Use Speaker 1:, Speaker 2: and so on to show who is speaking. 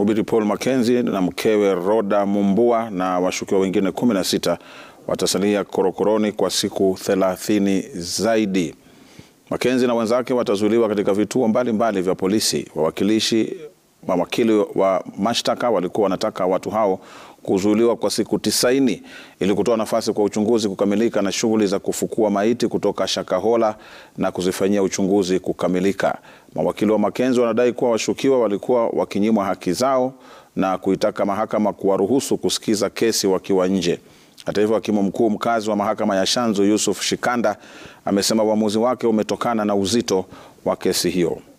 Speaker 1: Mhubiri Paul Mackenzie na mkewe Rhoda Mumbua na washukiwa wengine 16 watasalia korokoroni kwa siku 30 zaidi. Mackenzie na wenzake watazuiliwa katika vituo mbalimbali mbali vya polisi. Wawakilishi mawakili wa mashtaka walikuwa wanataka watu hao kuzuiliwa kwa siku tisaini ili kutoa nafasi kwa uchunguzi kukamilika na shughuli za kufukua maiti kutoka Shakahola na kuzifanyia uchunguzi kukamilika. Mawakili wa Mackenzie wanadai kuwa washukiwa walikuwa wakinyimwa haki zao na kuitaka mahakama kuwaruhusu kusikiza kesi wakiwa nje. Hata hivyo, hakimu mkuu mkazi wa mahakama ya Shanzu Yusuf Shikanda amesema uamuzi wake umetokana na uzito wa kesi hiyo.